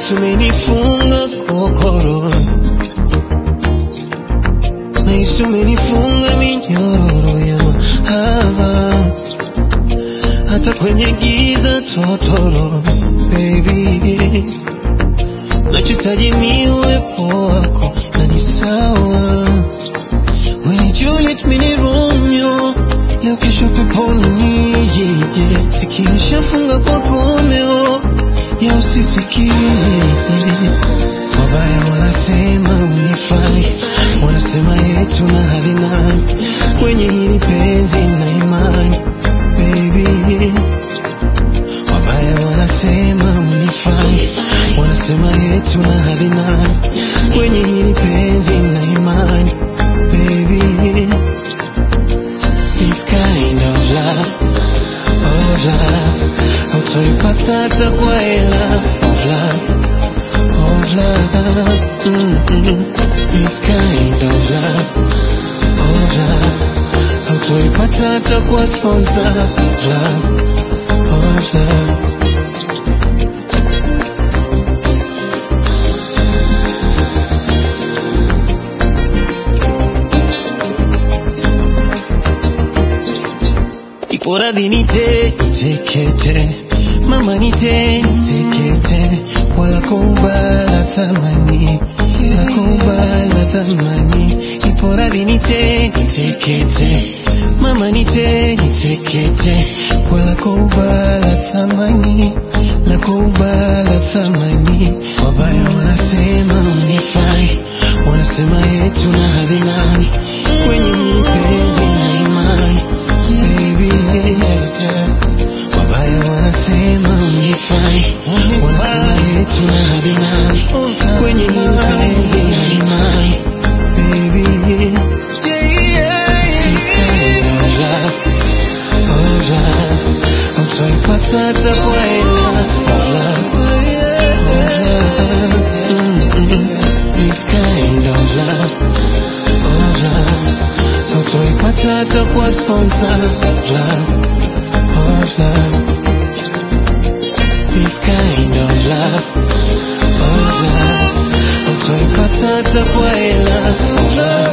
Nahisi umenifunga kokoro, nahisi umenifunga minyororo ya mahaba, hata kwenye giza totoro, baby, nachohitaji ni uwepo wako na ni sawa. We ni Juliet, mi ni Romeo, leo kesho peponi, yeah, yeah. Sikio shafunga kwa komeo ya usisikie. Wabaya wanasema unifai, wanasema yetu na hali nani kwenye hili penzi na imani baby. Wabaya wanasema unifai, wanasema yetu na hali nani kwenye hili penzi na imani baby. This kind of love, of love, hautoipata hata kwa hela of love, of love. Mm-mm. This kind of love, of love, hautoipata hata kwa sponsor of love, of love. Ipo radhi nite nitekete, mama nite nitekete, wala kubala thamani, la kubala thamani. Ipo radhi nite nitekete, mama nite nitekete, wala kubala thamani, la kubala thamani. Wabaya wanasema unifai, wanasema yetu na hadhi nani kwenye mapenzi na imani baby yeah, yeah. Wabaya wanasema unifai, wanasema yetu na hadhi nani kwenye mapenzi na imani baby This kind of love, of love, hautoipata hata kwa hela of love, of love. Mm-mm. This kind of love, of love, hautoipata hata kwa sponsor of love, of love. This kind of love, of love, hautoipata hata kwa hela of love.